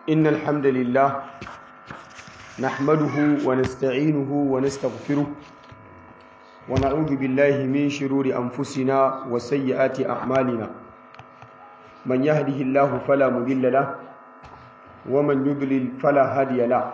إن الحمد لله نحمده ونستعينه ونستغفره ونعوذ بالله من شرور أنفسنا وسيئات أعمالنا من يهده الله فلا مضل له ومن يضلل فلا هادي له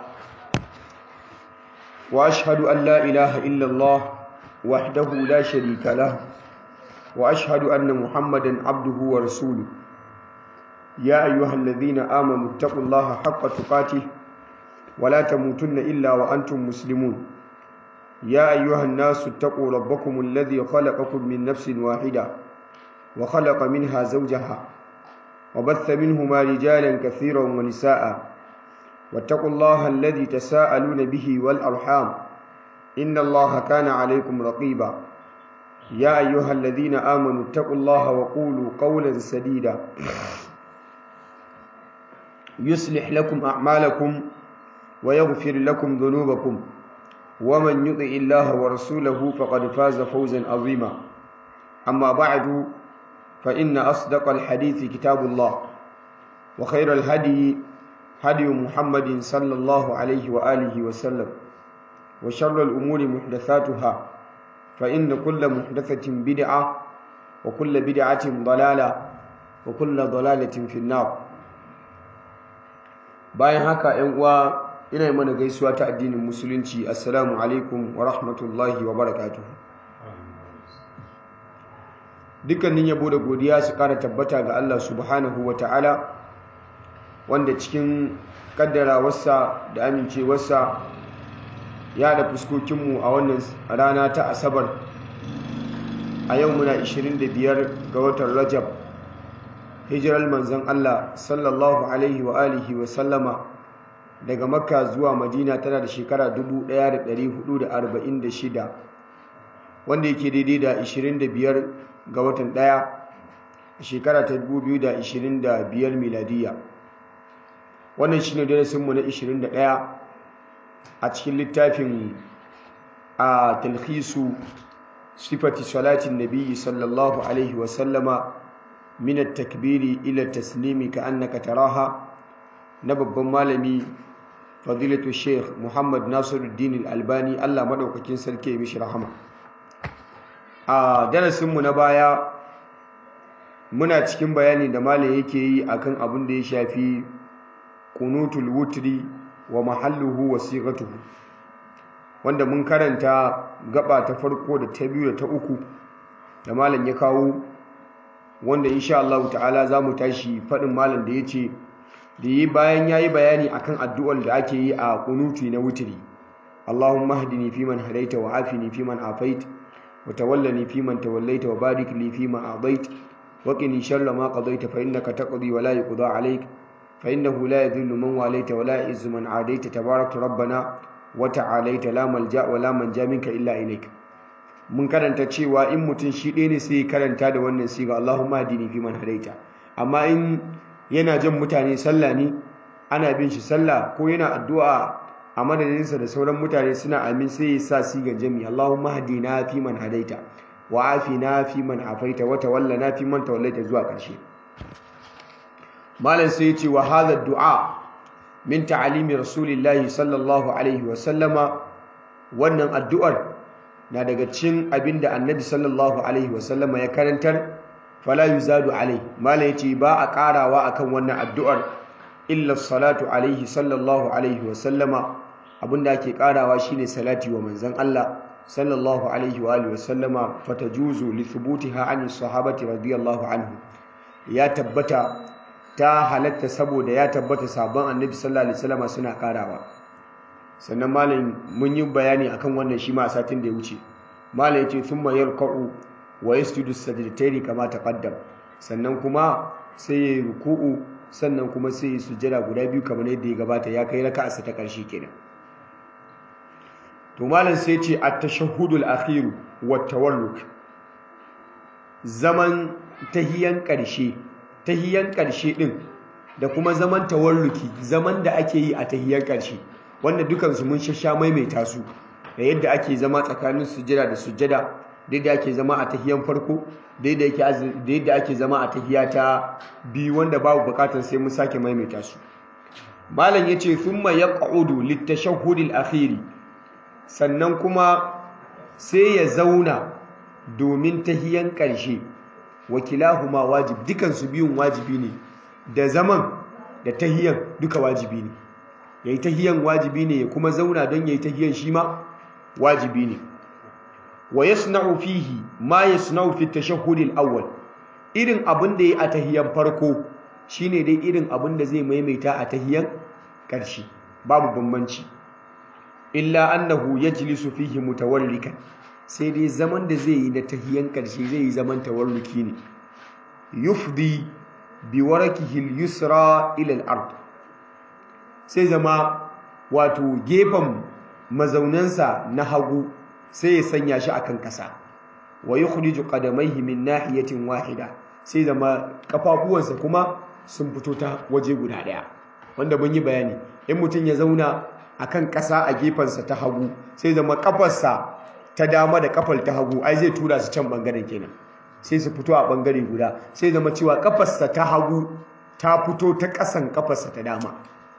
وأشهد أن لا إله إلا الله وحده لا شريك له وأشهد أن محمدا عبده ورسوله يا أيها الذين آمنوا اتقوا الله حق تقاته ولا تموتن إلا وأنتم مسلمون يا أيها الناس اتقوا ربكم الذي خلقكم من نفس واحدة وخلق منها زوجها وبث منهما رجالا كثيرا ونساء واتقوا الله الذي تساءلون به والأرحام إن الله كان عليكم رقيبا يا أيها الذين آمنوا اتقوا الله وقولوا قولا سديدا يصلح لكم أعمالكم ويغفر لكم ذنوبكم ومن يطع الله ورسوله فقد فاز فوزا عظيما أما بعد فإن أصدق الحديث كتاب الله وخير الهدي هدي محمد صلى الله عليه وآله وسلم وشر الأمور محدثاتها فإن كل محدثة بدعة وكل بدعة ضلالة وكل ضلالة في النار bayan haka ‘yan uwa ina yi mana gaisuwa ta addinin musulunci assalamu alaikum wa rahmatullahi wa barakatuhu dukkanin yabo da godiya su kara tabbata ga Allah subhanahu wa ta'ala wanda cikin kaddarawarsa da amincewarsa ya da fuskokinmu a wannan rana ta asabar a yau muna 25 ga watan rajab hijirar manzon Allah sallallahu alaihi wa alihi wa sallama daga makka zuwa madina tana da shekara 1446 wanda yake daidai da 25 ga watan ɗaya shekara ta 2025 miladiya wannan shine darasinmu na 21 a cikin littafin a talhisu sifati salatin nabi sallallahu alaihi wa sallama من التكبير إلى التسليم كأنك تراها نبب مالمي فضيلة الشيخ محمد ناصر الدين الألباني الله مدوك كنسل كي مش رحمة درس منبايا muna cikin bayani da malam yake yi akan abin da ya shafi kunutul wutri wa mahalluhu wa sighatuhu wanda mun karanta gaba ta farko da ta biyu da ta uku da malam ya kawo wanda insha Allah ta'ala za mu tashi faɗin malam da ya ce da yi bayan ya yi bayani akan addu'ar da ake yi a kunutu na wutiri Allahumma hadini fi man hadaita wa afini fi man afait wa tawallani fi man tawallaita wa barik li fi ma adait wa qini sharra ma qadaita fa innaka taqdi wa la yuqda alayk fa innahu la yadhillu man walaita wa la yu'izzu man adaita tabarakta rabbana wa ta'alaita la malja wa la manja minka illa ilayka mun karanta cewa in mutum shi ɗaya ne sai karanta da wannan siga Allahumma hadini fi man hadaita amma in yana jan mutane sallah ne ana bin shi sallah ko yana addu'a a madadinsa da sauran mutane suna amin sai ya sa sigan jami Allahumma hadina fi man hadaita wa afina fi man afaita wa tawallana fi man tawallaita zuwa ƙarshe malam sai ya ce wa hadha du'a min ta'alimi rasulillahi sallallahu alaihi wa sallama wannan addu'ar na daga cin abin da annabi sallallahu alaihi wasallama ya karantar fala yuzadu alai mala yace ba a karawa akan wannan addu'ar illa salatu alaihi sallallahu alaihi wasallama abinda ake karawa shine salati wa manzon Allah sallallahu alaihi wa alihi wasallama fatajuzu li thubutiha an sahabati radiyallahu anhu ya tabbata ta halatta saboda ya tabbata sabon annabi sallallahu alaihi wasallama suna karawa sannan malam mun yi bayani akan wannan shi ma a satin da ya wuce malam yace thumma yarka'u wa yasjudu sajdatayn kama taqaddam sannan kuma sai ya ruku'u sannan kuma sai ya sujjada guda biyu kamar yadda ya gabata ya kai raka'a ta karshe kenan to malam sai yace at-tashahhudul akhir wa tawalluk zaman tahiyan karshe tahiyan karshe din da kuma zaman tawalluki zaman da ake yi a tahiyan karshe wanda dukansu mun shasha maimaita su da yadda ake zama tsakanin sujjada da sujjada da yadda ake zama a tahiyan farko da yadda ake zama a tahiya ta biyu wanda babu bukatar sai mun sake maimaita su malam yace thumma yaq'udu litashahhud al-akhir sannan kuma sai ya zauna domin tahiyan ƙarshe wakilahuma wajib dukan su biyun wajibi ne da zaman da tahiyan duka wajibi ne yayi tahiyan wajibi ne ya kuma zauna don yayi tahiyan shi ma wajibi ne wa yasna'u fihi ma yasna'u fi tashahhud al-awwal irin abin da yayi a tahiyan farko shine dai irin abin da zai maimaita a tahiyan ƙarshe babu bambanci illa annahu yajlisu fihi mutawallikan sai dai zaman da zai yi na tahiyan ƙarshe zai yi zaman tawarruki ne yufdi bi warakihi al-yusra ila al-ard sai zama wato gefen mazaunansa na hagu sai ya sanya shi akan ƙasa wa yukhriju qadamayhi min nahiyatin wahida sai zama kafafuwansa kuma sun fito ta waje guda ɗaya wanda mun yi bayani in mutum ya zauna akan ƙasa a gefensa ta hagu sai zama kafarsa ta dama da kafar ta hagu ai zai tura su can bangaren kenan sai su fito a bangare guda sai zama cewa kafarsa ta hagu ta fito ta ƙasan kafarsa ta dama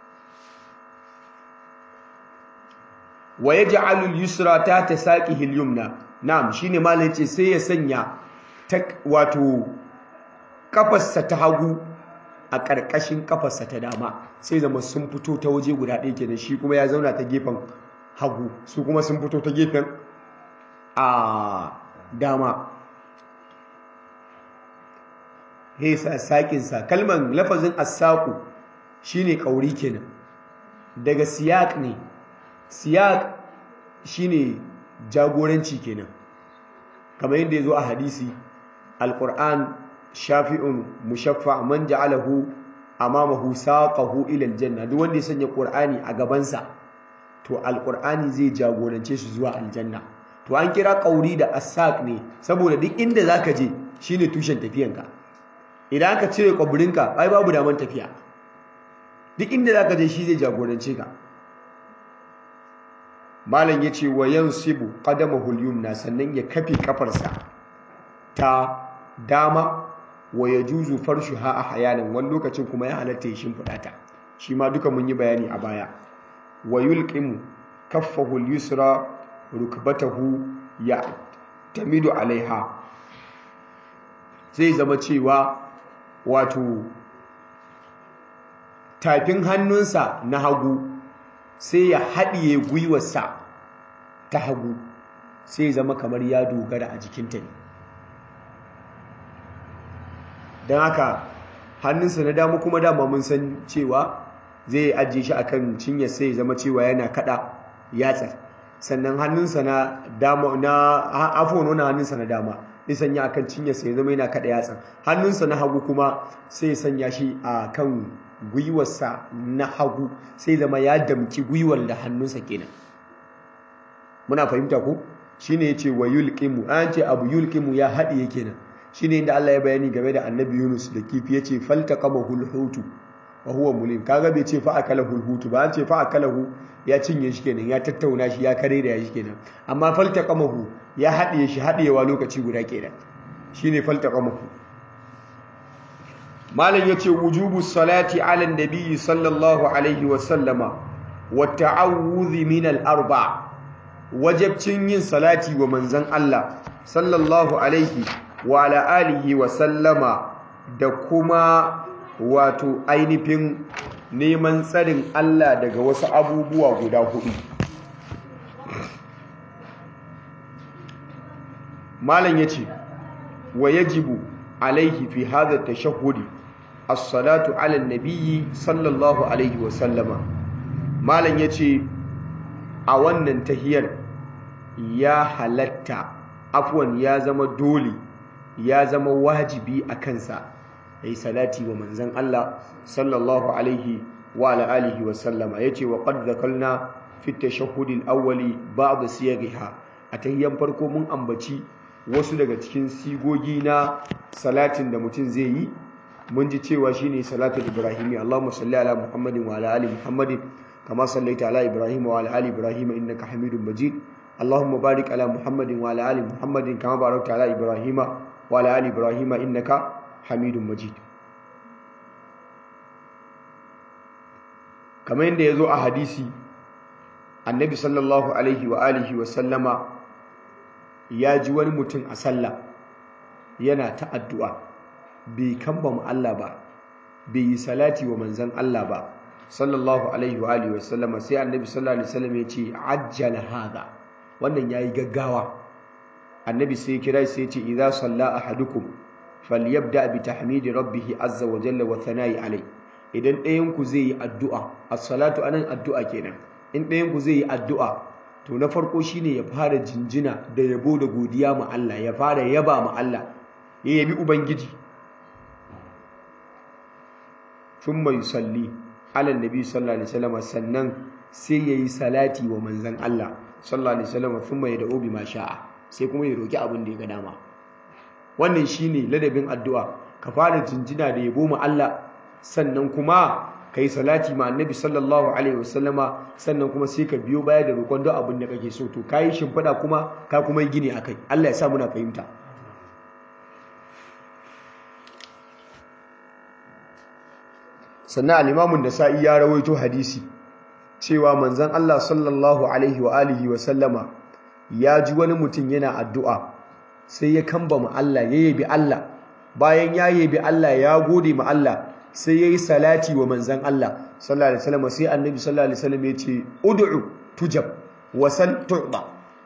wa yaj'alu al-yusra ta tasaqihi al-yumna na'am shine malai ce sai ya sanya wato kafarsa ta hagu a ƙarƙashin kafarsa ta dama sai zama sun fito ta waje guda ɗaya kenan shi kuma ya zauna ta gefen hagu su kuma sun fito ta gefen a dama hesa saƙinsa kalman lafazin asaku shine ƙauri kenan daga siyak ne siyak shine jagoranci kenan kamar yadda ya zo a hadisi alƙur'an shafi'un mushaffa man ja'alahu amamahu saqahu ila aljanna duk wanda ya sanya qur'ani a gabansa to alqur'ani zai jagorance shi zuwa aljanna to an kira qauri da asaq ne saboda duk inda zaka je shine tushen tafiyanka idan aka cire kwaburinka ai babu daman tafiya duk inda zaka je shi zai jagorance ka malam yace wa yansibu qadamahu al-yumna sannan ya kafe kafarsa ta dama wa ya juzu farshu ha a hayanin wani lokacin kuma ya halatta ya shimfiɗa ta shi ma duka mun yi bayani a baya wa yulqimu kaffahu al-yusra rukbatahu ya tamidu alaiha zai zama cewa wato tafin hannunsa na hagu sai ya haɗiye gwiwarsa ta hagu sai zama kamar ya dogara a jikinta ne don haka hannunsa na dama kuma dama mun san cewa zai ajiye shi akan cinyar sai zama cewa yana kada yatsar sannan hannunsa na dama na afon wani hannunsa na dama zai sanya akan cinyar sai zama yana kada yatsar hannunsa na hagu kuma sai sanya shi a kan gwiwarsa na hagu sai zama ya damki gwiwar da hannunsa kenan muna fahimta ko shine yace wa yulqimu an ce abu yulqimu ya haɗiye kenan shine inda Allah ya bayani game da Annabi Yunus da kifi yace faltaqamahu al-hutu wa huwa mulim kaga bai ce fa akalahu al-hutu ba an ce fa akalahu ya cinye shi kenan ya tattauna shi ya kare da shi kenan amma faltaqamahu ya haɗiye shi haɗiyewa lokaci guda kenan shine faltaqamahu malam yace wujubu salati ala nabi sallallahu alaihi wa sallama wa ta'awudhi min al-arba wajibcin yin salati wa manzon Allah sallallahu alaihi wa ala alihi wa sallama da kuma wato ainihin neman tsarin Allah daga wasu abubuwa guda hudu malam yace wa yajibu alaihi fi hadha tashahhudi as-salatu ala an-nabiyyi sallallahu alaihi wa sallama malam yace a wannan tahiyar ya halatta afwan ya zama dole ya zama wajibi a kansa yayi salati wa manzon Allah sallallahu alaihi wa ala alihi wa sallama yace wa qad zakalna fi at-tashahhud al-awwali ba'd siyaghiha a tahiyan farko mun ambaci wasu daga cikin sigogi na salatin da mutum zai yi mun ji cewa shine salatul ibrahimi Allahumma salli ala Muhammadin wa ala ali Muhammadin kama sallaita ala Ibrahim wa ala ali Ibrahim innaka Hamidum Majid Allahumma barik ala Muhammadin wa ala ali Muhammadin kama barakta ala Ibrahim wa ala ali Ibrahim innaka Hamidum Majid kamar yadda ya zo a hadisi annabi sallallahu alaihi wa alihi wa sallama ya ji wani mutum a sallah yana ta addu'a bai kamba mu Allah ba bai yi salati wa manzan Allah ba sallallahu alaihi wa alihi wa sallama sai annabi sallallahu alaihi wa sallam ya ce ajjala hada wannan yayi gaggawa annabi sai ya kira sai ya ce idza salla ahadukum falyabda bi tahmidi rabbih azza wa jalla wa thana'i alai idan ɗayan ku zai yi addu'a as-salatu anan addu'a kenan in ɗayan ku zai yi addu'a to na farko shine ya fara jinjina da yabo da godiya ma Allah ya fara yaba ma Allah ya yabi ubangiji thumma yusalli ala nabi sallallahu alaihi wasallam sannan sai yayi salati wa manzon Allah sallallahu alaihi wasallam thumma yad'u bima sha'a sai kuma ya roki abin da ya ga dama wannan shine ladabin addu'a ka fara jinjina da yabo ma Allah sannan kuma kai salati ma annabi sallallahu alaihi wasallama sannan kuma sai ka biyo baya da roƙon duk abin da kake so to kai shimfiɗa kuma ka kuma yi gini akai Allah ya sa muna fahimta sannan al-Imam nasai ya rawaito hadisi cewa manzon Allah sallallahu alaihi wa alihi wa sallama ya ji wani mutum yana addu'a sai ya kamba ma Allah ya yabi Allah bayan ya yabi Allah ya gode ma Allah sai yayi salati wa manzon Allah sallallahu alaihi wasallam sai annabi sallallahu alaihi wasallam ya ce ud'u tujab wa sal tu'da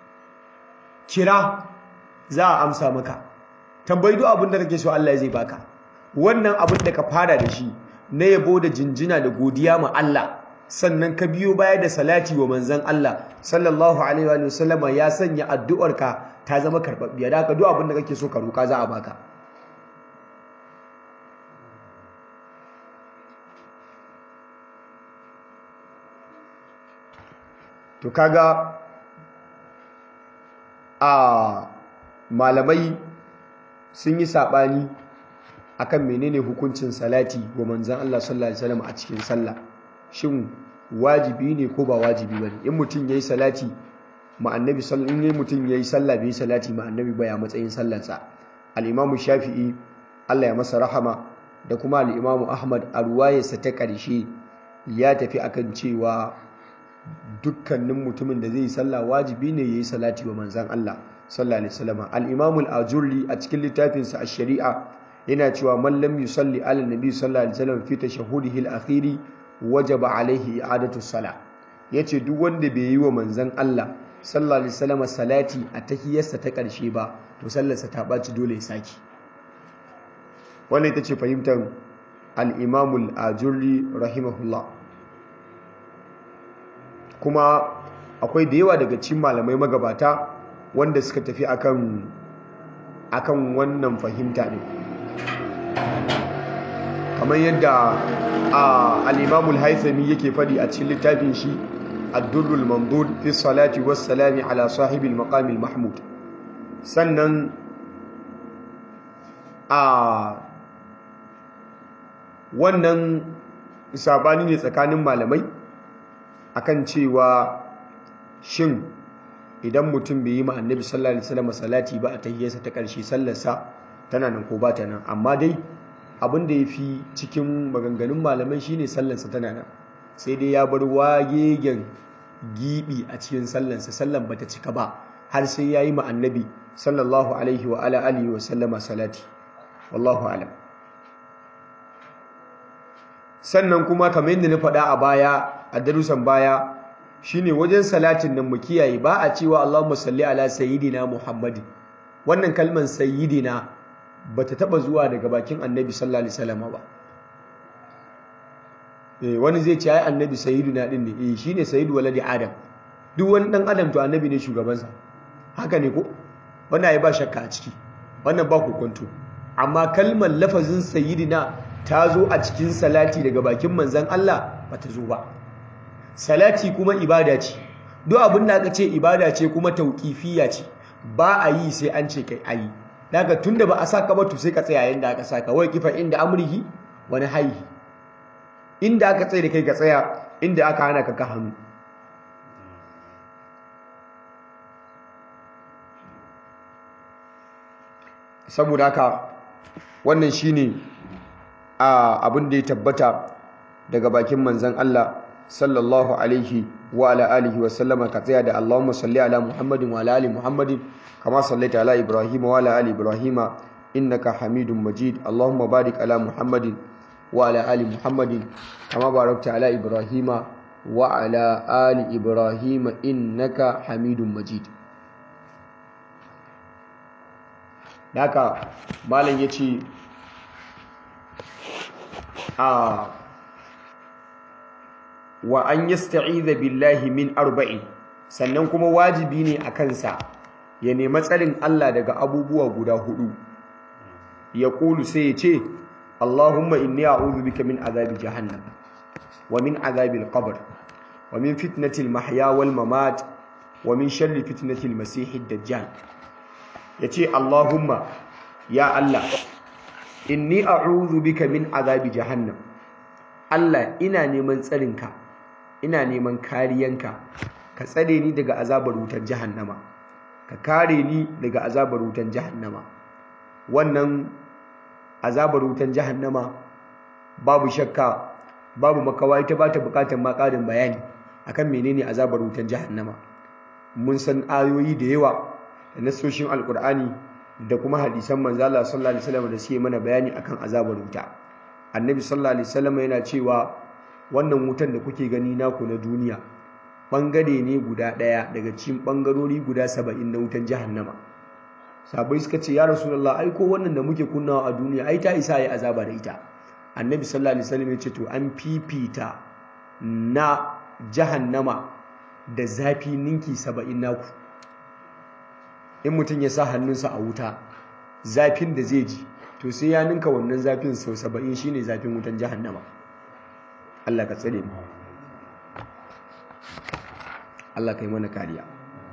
kira za a amsa maka tambayi duk abin da kake so Allah zai baka wannan abin da ka fara da shi na yabo da jinjina da godiya ma Allah sannan ka biyo baya da salati wa manzon Allah sallallahu alaihi wa sallama ya sanya addu'arka ta zama karbabbiya da haka duk abin da kake so ka roka za a baka to kaga a malamai sun yi sabani akan menene hukuncin salati wa manzon Allah sallallahu alaihi wasallam a cikin sallah shin wajibi ne ko ba wajibi bane in mutum yayi salati ma annabi sallallahu in mutum yayi sallah bai salati ma annabi ba ya matsayin sallarsa al-imamu shafi'i Allah ya masa rahama da kuma al-imamu ahmad a ruwayarsa ta ƙarshe ya tafi akan cewa dukkanin mutumin da zai yi sallah wajibi ne yayi salati wa manzon Allah sallallahu alaihi wasallam al-imamu al-ajurri a cikin littafinsa ash-shari'a yana cewa man lam yusalli ala nabi sallallahu alaihi wasallam fi tashahhudihi al-akhiri wajaba alaihi i'adatu sala yace duk wanda bai yi wa manzon Allah sallallahu alaihi wasallam salati a tahiyarsa ta karshe ba to sallarsa ta baci dole ya saki wannan ita ce fahimtar al-Imam al-Ajurri rahimahullah kuma akwai da yawa daga cikin malamai magabata wanda suka tafi akan akan wannan fahimta ne kamar yadda al-imamul haithami yake fadi a cikin littafin shi ad-durrul mamdud fi salati was salami ala sahibil maqamil mahmud sannan a wannan sabani ne tsakanin malamai akan cewa shin idan mutum bai yi ma annabi sallallahu alaihi wasallam salati ba a tahiyyarsa ta karshe sallarsa tana nan ko ba ta nan amma dai abin da ya fi cikin maganganun malamai shine sallansa tana nan sai dai ya bar wagegen gibi a cikin sallansa sallan bata cika ba har sai ya yi ma annabi sallallahu alaihi wa ala alihi wa sallama salati wallahu alam sannan kuma kamar yadda na faɗa a baya a darussan baya shine wajen salatin nan mu kiyaye ba a cewa Allahumma salli ala sayyidina Muhammadin wannan kalman sayyidina bata taba zuwa daga bakin annabi sallallahu alaihi wasallam ba eh wani zai ce ai annabi sayyiduna din ne eh shine sayyidu waladi adam duk wani dan adam to annabi ne shugabansa haka ne ko wannan ai ba shakka a ciki wannan ba kokonto amma kalmar lafazin sayyidina ta zo a cikin salati daga bakin manzon Allah bata zo ba salati kuma ibada ce duk abin da aka ce ibada ce kuma tauqifiyya ce ba a yi sai an ce kai ayi daga tunda ba a saka ba to sai ka tsaya yanda aka saka wai kifa inda amrihi wani haihi inda aka tsaye da kai ka tsaya inda aka hana ka ka hannu saboda haka wannan shine a abin da ya tabbata daga bakin manzon Allah sallallahu alaihi wa ala alihi wa sallama ka tsaya da Allahumma salli ala Muhammadin wa ala ali Muhammadin kama sallaita ala Ibrahim wa ala ali Ibrahim innaka Hamidum Majid Allahumma barik ala Muhammadin wa ala ali Muhammadin kama barakta ala Ibrahim wa ala ali Ibrahim innaka Hamidum Majid Daka malam yace a wa an yasta'iza billahi min arba'in sannan kuma wajibi ne a kansa ya nemi tsarin Allah daga abubuwa guda hudu ya kulu sai ya ce Allahumma inni a'udhu bika min azabi jahannam wa min azabi al-qabr wa min fitnati al-mahya wal mamat wa min sharri fitnati al-masih ad-dajjal yace Allahumma ya Allah inni a'udhu bika min azabi jahannam Allah ina neman tsarinka ina neman kariyanka ka tsare ni daga azabar wutar jahannama ka kare ni daga azabar wutar jahannama wannan azabar wutar jahannama babu shakka babu makawa ita ba ta bukatar ma ƙarin bayani akan menene azabar wutar jahannama mun san ayoyi da yawa da nasoshin alkur'ani da kuma hadisan manzo Allah sallallahu alaihi wasallam da suke mana bayani akan azabar wuta annabi sallallahu alaihi wasallam yana cewa wannan wutan da kuke gani naku na duniya bangare ne guda daya daga cikin bangarori guda 70 na wutan jahannama sabai suka ce ya rasulullah ai ko wannan da muke kunnawa a duniya ai ta isa yi azaba da ita annabi sallallahu alaihi wasallam ya ce to an fifita na jahannama da zafi ninki 70 naku in mutum ya sa hannunsa a wuta zafin da zai ji to sai ya ninka wannan zafin sau 70 shine zafin wutan jahannama Allah ka tsare mu Allah kai mana kariya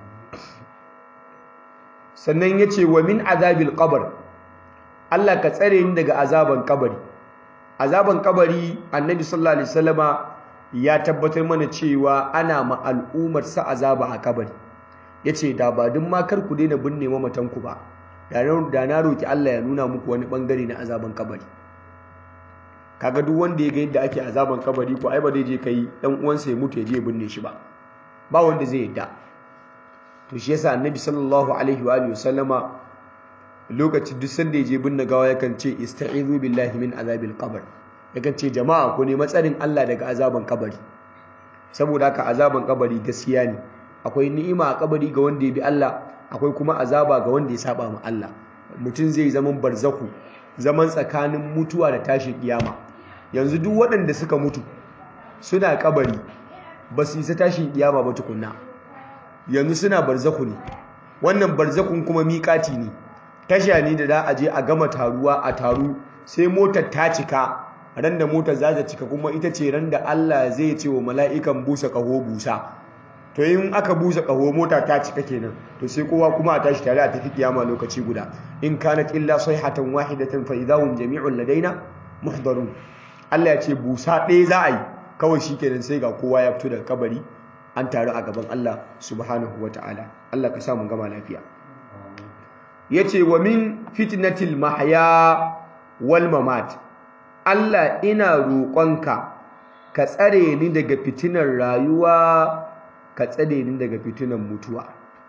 sannan yace wa min azabil qabr Allah ka tsare ni daga azaban kabari azaban kabari annabi sallallahu alaihi wasallama ya tabbatar mana cewa ana ma al'ummar sa azaba a kabari yace da ba duk ma kar ku daina binne mamatan ku ba da na roki Allah ya nuna muku wani bangare na azaban kabari kaga duk wanda ya ga yadda ake azaban kabari ko ai ba zai je kai dan uwansa ya mutu ya je ya binne shi ba ba wanda zai yadda to shi yasa annabi sallallahu alaihi wa alihi wasallama lokacin duk sanda ya je binne gawa yakan ce ista'izu billahi min azabil qabr yakan ce jama'a ko ne matsarin Allah daga azaban kabari saboda haka azaban kabari gaskiya ne akwai ni'ima a kabari ga wanda ya bi Allah akwai kuma azaba ga wanda ya saba ma Allah mutum zai zaman barzaku zaman tsakanin mutuwa da tashin kiyama yanzu duk waɗanda suka mutu suna kabari ba su isa tashin kiyama ba tukunna yanzu suna barzaku ne wannan barzakun kuma miƙati ne tasha ne da za a je a gama taruwa a taru sai motar ta cika ran da motar za ta cika kuma ita ce ran da Allah zai ce wa mala'ikan busa kaho busa to in aka busa kaho mota ta cika kenan to sai kowa kuma a tashi tare a tafi kiyama lokaci guda in kanat illa sayhatan wahidatan fa idahum jami'un ladaina muhdarun Allah ya ce busa ɗaya za a yi kawai shikenan sai ga kowa ya fito daga kabari an taru a gaban Allah subhanahu wata'ala Allah ka sa mu gama lafiya yace wa min fitnatil mahya wal mamat Allah ina roƙonka ka tsare ni daga fitinar rayuwa ka tsare ni daga fitinar mutuwa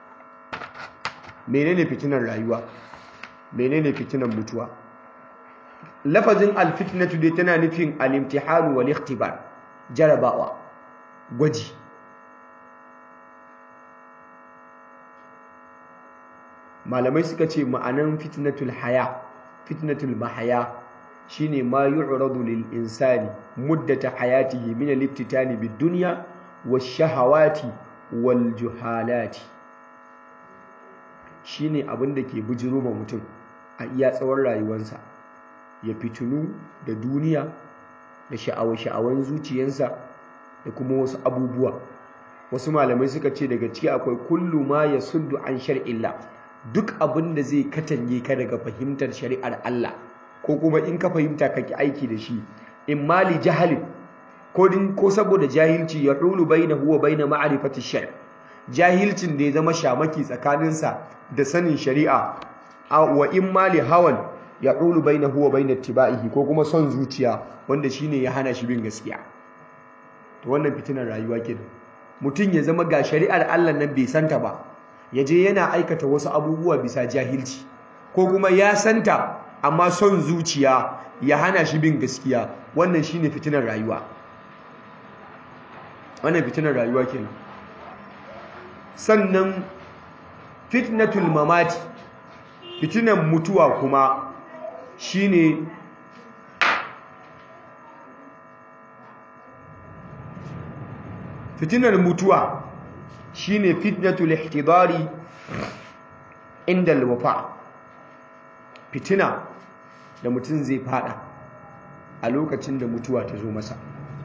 menene fitinar rayuwa menene fitinar mutuwa lafazin alfitnatu dai tana nufin al-imtihan wal ikhtibar jarabawa gwaji malamai suka ce ma'anan fitnatul haya fitnatul mahaya shine ma yu'radu lil insani muddata hayatihi min al-ibtitani bid-dunya wash-shahawati wal-juhalati shine abin da ke bujiro ma mutum a iya tsawon rayuwarsa ya fitinu da duniya da sha'awa-sha'awan zuciyarsa da kuma wasu abubuwa wasu malamai suka ce daga ciki akwai kullu ma yasuddu an shar'illah duk abin da zai katange ka daga fahimtar shari'ar Allah ko kuma in ka fahimta kake aiki da shi in mali jahalin ko din ko saboda jahilci ya hulu bainahu wa baina ma'rifati shar jahilcin da ya zama shamaki tsakaninsa da sanin shari'a wa in mali hawan ya hulu bainahu wa baina tibaihi ko kuma son zuciya wanda shine ya hana shi bin gaskiya to wannan fitinar rayuwa kenan mutum ya zama ga shari'ar Allah nan bai santa ba ya je yana aikata wasu abubuwa bisa jahilci ko kuma ya santa amma son zuciya ya hana shi bin gaskiya wannan shine fitinar rayuwa wannan fitinar rayuwa kenan sannan fitnatul mamati fitinar mutuwa kuma shine fitinar mutuwa shine fitnatul ihtidari inda alwafa fitina da mutum zai fada a lokacin da mutuwa ta zo masa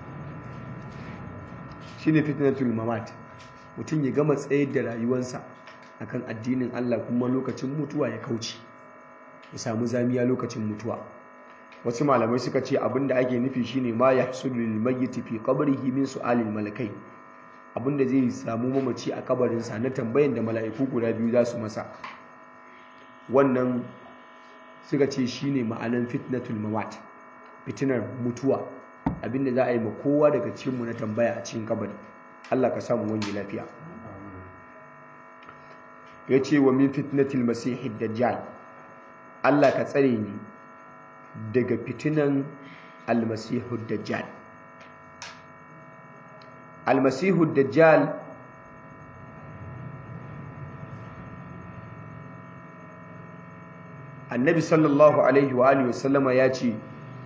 shine fitnatul mamat mutum ya gama tsayar da rayuwarsa akan addinin Allah kuma lokacin mutuwa ya kauce ya samu zamiya lokacin mutuwa wasu malamai suka ce abinda ake nufi shine ma yahsulu lil mayyit fi qabrihi min su'alil malakai abinda zai samu mamaci a kabarinsa na tambayan da mala'iku guda biyu za su masa wannan suka ce shine ma'anan fitnatul mamat fitinar mutuwa abinda za a yi ma kowa daga cikinmu na tambaya a cikin kabari Allah ka samu wani lafiya ya ce wa min fitnatul masihid dajjal Allah ka tsare ni daga fitinan almasihud dajjal almasihud dajjal annabi sallallahu alaihi wa alihi wasallama ya ce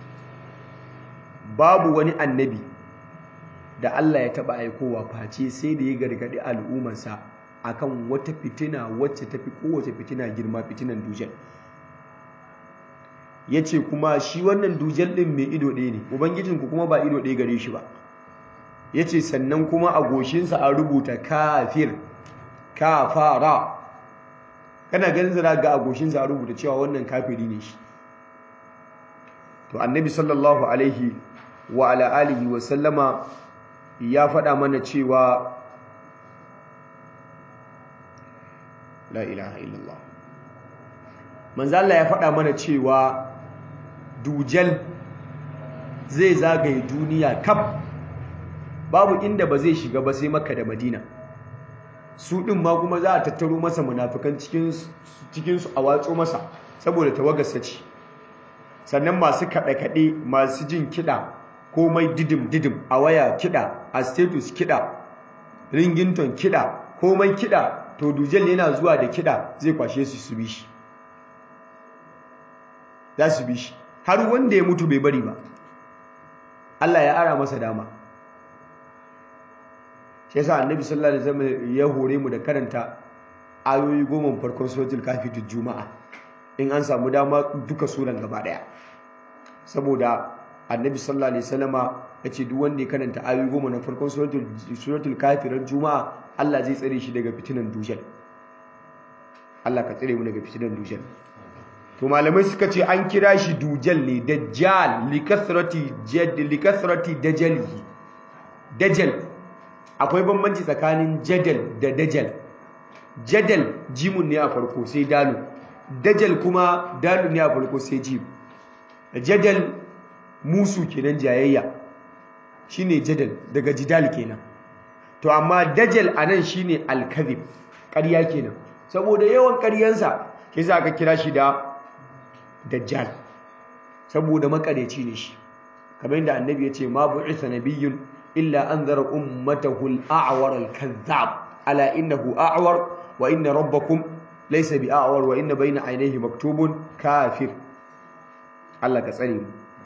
babu wani annabi da Allah ya taba aikowa face sai da ya gargadi al'ummarsa akan wata fitina wacce tafi kowace fitina girma fitinan dujal yace kuma shi wannan dujal din mai ido ɗaya ne ubangijinku kuma ba ido ɗaya gare shi ba yace sannan kuma a goshinsa an rubuta kafir kafara kana ganin zira ga agoshinsa a rubuta cewa wannan kafiri ne shi to annabi sallallahu alaihi wa ala alihi wa sallama ya faɗa mana cewa la ilaha illallah manzo Allah ya faɗa mana cewa dujal zai zagaye duniya kaf babu inda ba zai shiga ba sai makka da madina su ɗin ma kuma za a tattaro masa munafikan cikinsu a watso masa saboda tawagarsa ce sannan masu kaɗe-kaɗe masu jin kiɗa komai didim-didim a waya kiɗa a status kiɗa ringinton kiɗa komai kiɗa to dujel yana zuwa da kiɗa zai kwashe su su bi shi za su bi shi har wanda ya mutu bai bari ba Allah ya ara masa dama shi yasa annabi sallallahu alaihi wasallam ya hore mu da karanta ayoyi goma farkon suratul kafi juma'a in an samu dama duka suran gaba daya saboda annabi sallallahu alaihi wasallama yace duk wanda ya karanta ayoyi goma na farkon suratul suratul kafi ran juma'a Allah zai tsare shi daga fitinan dujal Allah ka tsare mu daga fitinan dujal to malamai suka ce an kira shi dujal ne dajjal likasrati jad likasrati dajalihi dajal akwai bambanci tsakanin jadal da dajal jadal jimun ne a farko sai dalu dajal kuma dalu ne a farko sai jim jadal musu kenan jayayya shine jadal daga jidal kenan to amma dajal anan shine alkazib ƙarya kenan saboda yawan ƙaryansa ke za ka kira shi da dajjal saboda makareci ne shi kamar yadda annabi ya ce ma bu'isa nabiyyun illa anzara ummatahu al-a'war al-kadhdhab ala innahu a'war wa inna rabbakum laysa bi'a'war wa inna bayna aynayhi maktubun kafir Allah ka tsare mu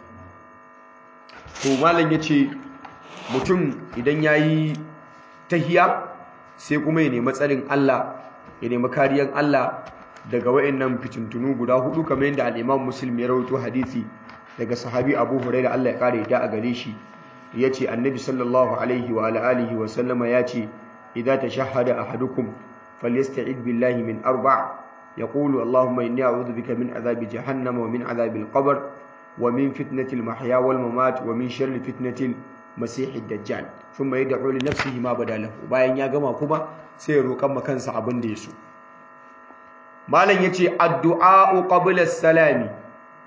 to malam yace mutum idan yayi tahiya sai kuma ya nemi tsarin Allah ya nemi kariyan Allah daga wayannan fitintunu guda hudu kamar yadda al-Imam Muslim ya rawaito hadisi daga sahabi Abu Hurairah Allah ya kare da a gare shi yace Annabi sallallahu alaihi wa alihi wa sallama yace idza tashahhada ahadukum falyasta'id billahi min arba' yaqulu Allahumma inni a'udhu bika min adhabi jahannam wa min adhabi al-qabr wa min fitnati al-mahya wal mamat wa min sharri fitnati al-masih ad-dajjal thumma yad'u li nafsihi ma badalahu bayan ya gama kuma sai ya roƙan kansa abin da ya so malam yace addu'a qabla as-salami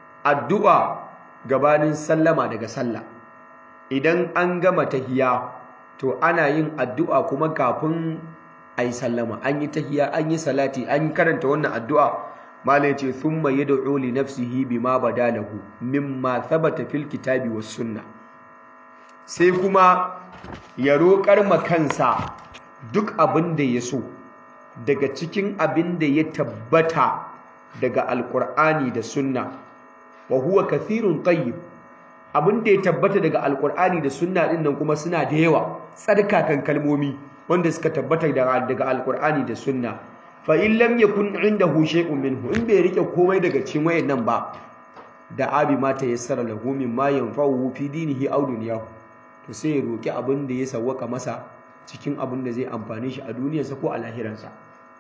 addu'a gabanin sallama daga sallah idan an gama tahiya to ana yin addu'a kuma kafin a yi sallama an yi tahiya an yi salati an karanta wannan addu'a malai ce thumma yad'u li nafsihi bima badalahu mimma thabata fil kitabi was sunna sai kuma ya roƙar ma kansa duk abin da ya so daga cikin abin da ya tabbata daga alƙur'ani da sunna wa huwa kathirun tayyib abin da ya tabbata daga alƙur'ani da sunna din nan kuma suna da yawa tsarkakan kalmomi wanda suka tabbata daga alƙur'ani da sunna fa in lam yakun indahu shay'un minhu in bai rike komai daga cikin wayannan ba da abi ma ta yassara lahu mimma yanfa'uhu fi dinihi aw dunyahu to sai ya roki abin da ya sawwaka masa cikin abin da zai amfane shi a duniyarsa ko a lahiransa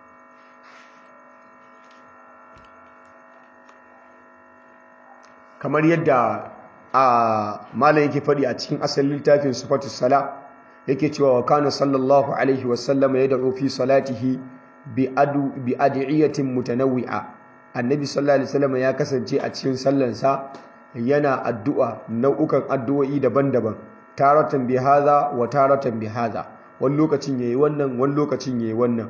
kamar yadda a malam yake faɗi a cikin asalin littafin sifatus sala yake cewa wa kana sallallahu alaihi wasallam yad'u fi salatihi bi adu bi adiyatin mutanawwi'a annabi sallallahu alaihi wasallam ya kasance a cikin sallansa yana addu'a nau'ukan addu'o'i daban-daban taratan bi hadha wa taratan bi hadha wani lokacin yayi wannan wani lokacin yayi wannan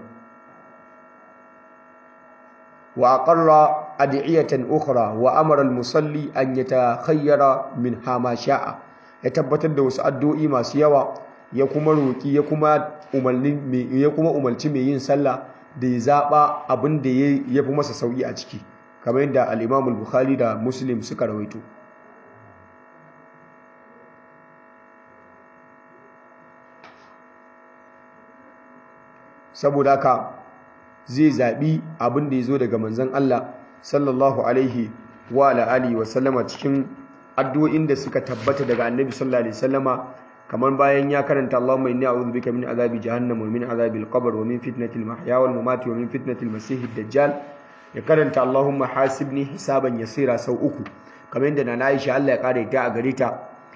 wa aqarra adiyatan ukhra wa amara al-musalli an yatakhayyara minha ma sha'a ya tabbatar da wasu addu'o'i masu yawa ya kuma roki ya kuma umarni ya kuma umarci mai yin sallah da ya zaba abin da ya fi masa sauki a ciki kamar yadda al-Imam al-Bukhari da Muslim suka rawaito saboda haka zai zaɓi abin da ya zo daga manzon Allah sallallahu alaihi wa alihi wa sallama cikin addu'o'in da suka tabbata daga annabi sallallahu alaihi wasallama kamar bayan ya karanta Allahumma inni a'udhu bika min azabi jahannam wa min azabil qabr wa min fitnatil mahya wal mamat wa min fitnatil masiihid dajjal ya karanta Allahumma hasibni hisaban yasira sau uku kamar yadda na Aisha Allah ya kare ta a gare ta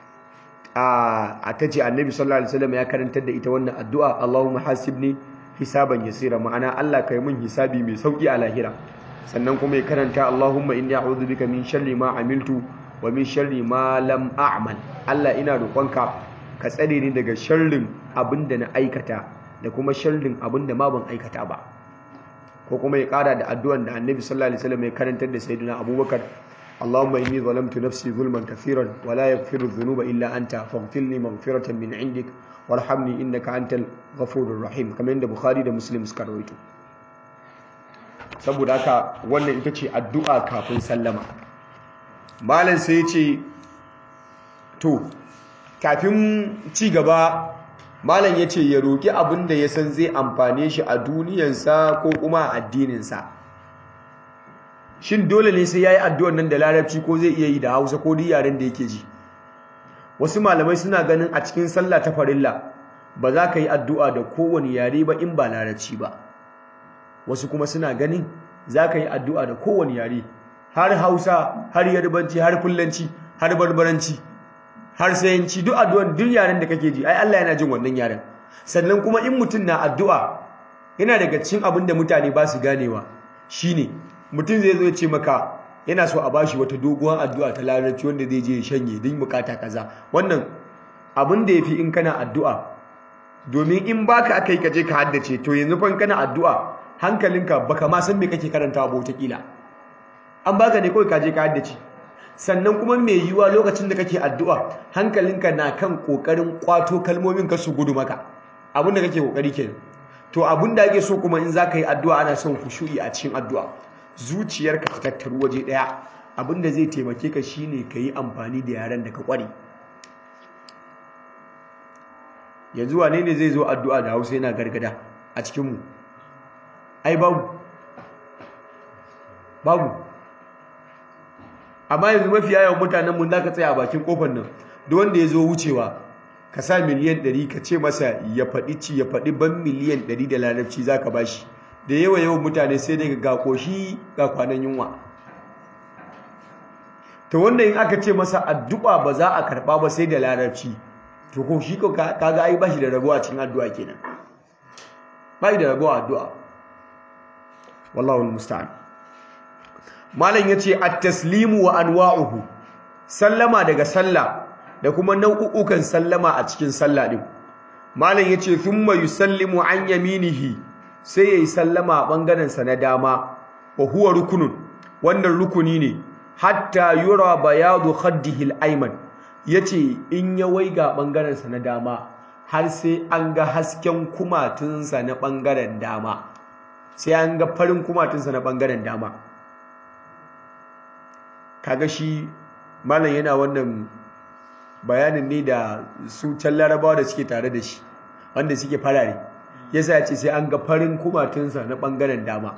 a tace annabi sallallahu alaihi wasallam ya karantar da ita wannan addu'a Allahumma hasibni hisaban yasira ma'ana Allah kai mun hisabi mai sauki a lahira sannan kuma ya karanta Allahumma inni a'udhu bika min sharri ma amiltu wa min sharri ma lam a'mal Allah ina roƙonka ka tsare ni daga sharrin abinda na aikata da kuma sharrin abinda ma ban aikata ba ko kuma ya ƙara da addu'an da Annabi sallallahu alaihi wasallam ya karantar da Sayyidina Abubakar Allahumma inni zalamtu nafsi zulman kathiran wa la yaghfiru dhunuba illa anta faghfirli maghfiratan min 'indik warhamni innaka antal ghafurur rahim kamar yadda Bukhari da Muslim suka rawaito saboda haka wannan ita ce addu'a kafin sallama malam sai ya ce to kafin ci gaba malam ya ce ya roƙi abin da ya san zai amfane shi a duniyansa ko kuma a addininsa shin dole ne sai ya yi addu'ar nan da larabci ko zai iya yi da hausa ko duk yaren da yake ji wasu malamai suna ganin a cikin sallah ta farilla ba za ka yi addu'a da kowane yare ba in ba larabci ba wasu kuma suna ganin za ka yi addu'a da kowane yare har hausa har yarbanci har fullanci har barbaranci har sayanci duk addu'an duk yaren da kake ji ai Allah yana jin wannan yaren sannan kuma in mutum na addu'a yana daga cikin abin da mutane ba su ganewa shine mutum zai zo ya ce maka yana so a bashi wata doguwar addu'a ta larabci wanda zai je ya shanye don bukata kaza wannan abin da yafi in kana addu'a domin in baka aka yi ka je ka haddace to yanzu fa kana addu'a hankalinka baka ma san me kake karantawa ba wata kila an baka ne kawai ka je ka haddace sannan kuma mai yiwuwa lokacin da kake addu'a hankalinka na kan kokarin kwato kalmomin ka su gudu maka abin da kake kokari kenan to abin da ake so kuma in zaka yi addu'a ana son khushu'i a cikin addu'a zuciyarka ta tattaru waje daya abin da zai taimake ka shine ka yi amfani da yaren da ka kware yanzu wane ne zai zo addu'a da Hausa yana gargada a cikin mu ai babu babu amma yanzu mafi yawan mutanen mun da ka tsaya a bakin kofar nan duk wanda ya zo wucewa ka sa miliyan 100 ka ce masa ya faɗi ci ya faɗi ban miliyan 100 da larabci za ka ba shi da yawa yawan mutane sai dai ga koshi ga kwanan yunwa to wanda in aka ce masa addu'a ba za a karɓa ba sai da larabci to ko shi kaga ai ba shi da rabuwa cikin addu'a kenan ba shi da rabuwa addu'a wallahu musta'an malam yace at-taslimu wa anwa'uhu sallama daga sallah da kuma nau'ukan sallama a cikin sallah din malam yace thumma yusallimu an yaminihi sai yayi sallama a bangaren sa na dama wa huwa rukunun wannan rukuni ne hatta yura bayadu khaddihi al-ayman yace in ya waiga bangaren sa na dama har sai an ga hasken kumatunsa na bangaren dama sai an ga farin kumatunsa na bangaren dama kaga shi malam yana wannan bayanin ne da su can larabawa da suke tare da shi wanda suke farare yasa ya ce sai an ga farin kumatunsa na bangaren dama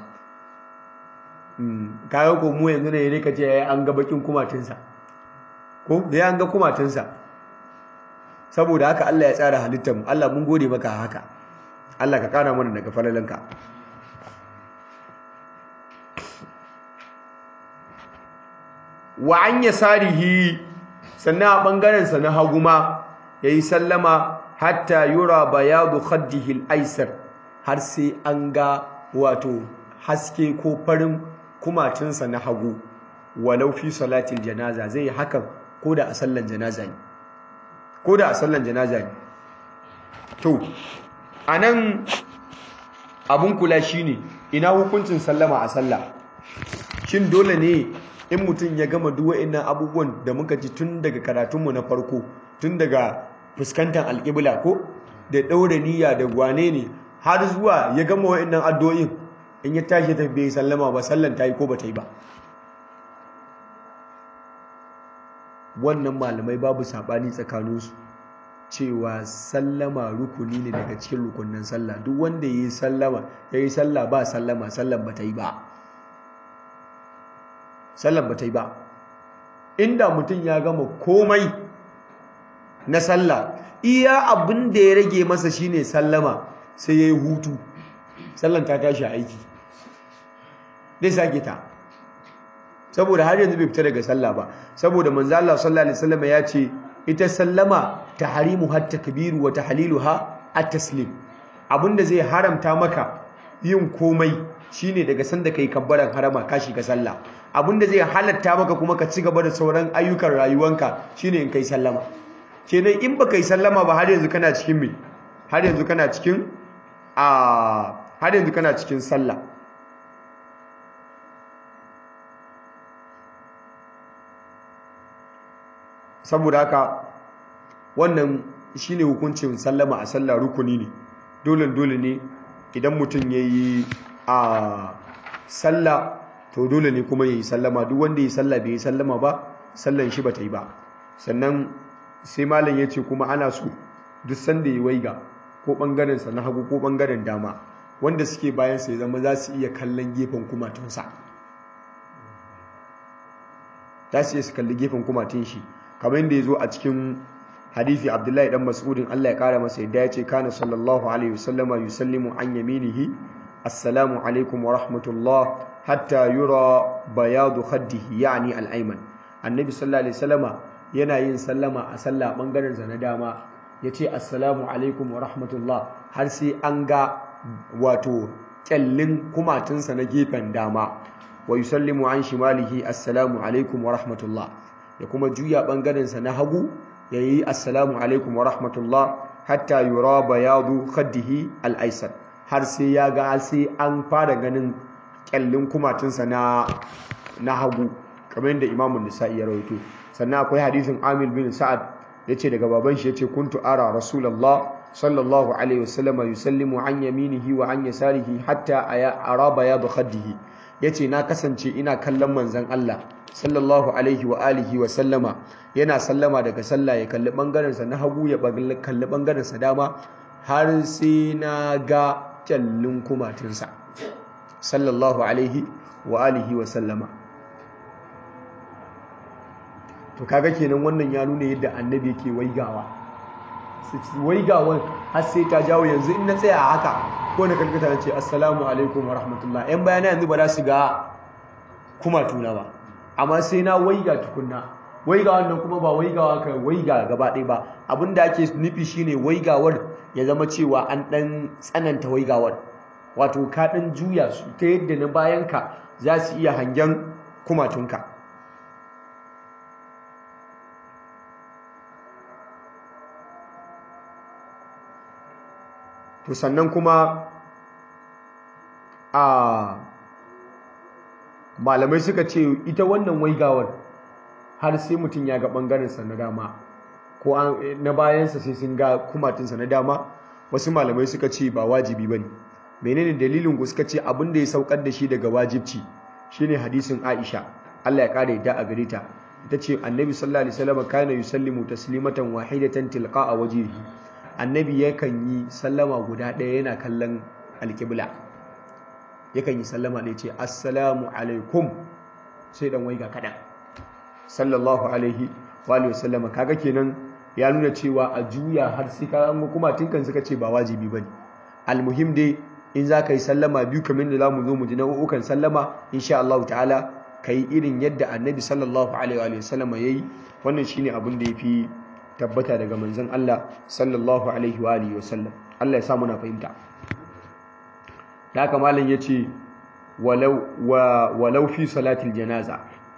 kaga ko mu yanzu ne ne ka ce an ga bakin kumatunsa ko da an ga kumatunsa saboda haka Allah ya tsara halittar mu Allah mun gode maka haka Allah ka kara mana daga falalanka wa an yasarihi sannan a bangaren sa na hagu ma yayi sallama hatta yura bayadu khaddihi al-aysar har sai an ga wato haske ko farin kumatunsa na hagu walau fi salatil janaza zai hakan ko da a sallan janaza ne ko da a sallan janaza ne to anan abun kula shine ina hukuncin sallama a sallah shin dole ne in mutum ya gama duk wa'annan abubuwan da muka ji tun daga karatunmu na farko tun daga fuskantar alƙibla ko da ɗaure niyya da gwane ne har zuwa ya gama wa'annan addu'o'in in ya tashi ta bai sallama ba sallan ta yi ko ba ta yi ba wannan malamai babu saɓani tsakaninsu cewa sallama rukuni ne daga cikin rukunin sallah duk wanda ya yi sallama ya yi sallah ba sallama sallan ba ta yi ba sallan ba ta yi ba inda mutum ya gama komai na sallah iya abin da ya rage masa shine sallama sai ya yi hutu sallan ta tashi aiki zai sake ta saboda har yanzu bai fita daga sallah ba saboda manzo Allah sallallahu alaihi wasallam ya ce ita sallama tahrimu hatta kabiru wa tahliluha at-taslim abinda zai haramta maka yin komai shine daga sanda kai kabbaran harama ka shiga sallah abinda zai halatta maka kuma ka ci gaba da sauran ayyukan rayuwanka shine in kai sallama kenan in baka yi sallama ba har yanzu kana cikin me har yanzu kana cikin a har yanzu kana cikin sallah saboda haka wannan shine hukuncin sallama a sallah rukuni ne dole dole ne idan mutum yayi a sallah to dole ne kuma yayi sallama duk wanda yayi sallah bai yi sallama ba sallan shi bata yi ba sannan sai malam yace kuma ana so duk sanda yayi waiga ko bangaren sa na hagu ko bangaren dama wanda suke bayan sa ya zama za su iya kallon gefen kumatunsa za su iya su kalli gefen kumatun shi kamar yadda ya zo a cikin hadithi abdullahi dan mas'udin Allah ya kara masa yadda ya ce kana sallallahu alaihi wasallama yusallimu an yaminihi assalamu alaikum wa rahmatullah hatta yura bayadu khaddihi yani al-ayman annabi sallallahu alaihi wasallama yana yin sallama a sallah bangaren sa na dama yace assalamu alaikum wa rahmatullah har sai an ga wato kyallin kumatunsa na gefen dama wa yusallimu an shimalihi assalamu alaikum wa rahmatullah ya kuma juya ɓangarensa na hagu ya yi assalamu alaikum wa rahmatullah hatta yura bayadu khaddihi al'aisar har sai ya ga sai an fara ganin kyallin kumatunsa na na hagu kamar yadda imamun nisa'i ya rawaito sannan akwai hadisin amil bin sa'ad ya ce daga baban shi ya ce kuntu ara rasulallah sallallahu alaihi wasallam yusallimu an yaminihi wa an yasarihi hatta ara bayadu khaddihi yace na kasance ina kallon manzon Allah sallallahu alaihi wa alihi wa sallama yana sallama daga sallah ya kalli bangaren sa na hagu ya kalli bangaren sa dama har sai na ga kyallin kumatinsa sallallahu alaihi wa alihi wa sallama to kaga kenan wannan ya nuna yadda annabi yake waigawa waigawan har sai ta jawo yanzu in na tsaya a haka ko na kalkata na ce assalamu alaikum wa rahmatullah yan bayana yanzu ba za su ga kumatuna ba amma sai na waiga tukunna waiga wannan kuma ba waigawa ka waiga gaba ɗaya ba abinda ake nufi shine waigawar ya zama cewa an ɗan tsananta waigawar wato ka ɗan juya su ta yadda na bayanka za su iya hangen kumatunka to sannan kuma a malamai suka ce ita wannan waigawar har sai mutum ya ga ɓangarensa na dama ko na bayansa sai sun ga kumatinsa na dama wasu malamai suka ce ba wajibi ba ne menene dalilin ku suka ce abin da ya saukar da shi daga wajibci shine hadisin aisha allah ya ƙara yadda a gare ta ita ce annabi sallallahu alaihi wasallam kana yusallimu taslimatan wahidatan tilqa'a wajhihi annabi yakan yi sallama guda ɗaya yana kallon alƙibla yakan yi sallama ɗaya ce assalamu alaikum sai dan waiga kaɗan sallallahu alaihi wa sallama kaga kenan ya nuna cewa a juya har sai ka an kuma tinkan suka ce ba wajibi bane almuhim dai in za ka yi sallama biyu kamar da zamu zo mu ji nau'ukan sallama insha Allah ta'ala kai irin yadda annabi sallallahu alaihi wa sallama yayi wannan shine abin da yafi tabbata daga manzon Allah sallallahu alaihi wa alihi wasallam Allah ya sa muna fahimta da haka malam yace walau wa walau fi salatil janaza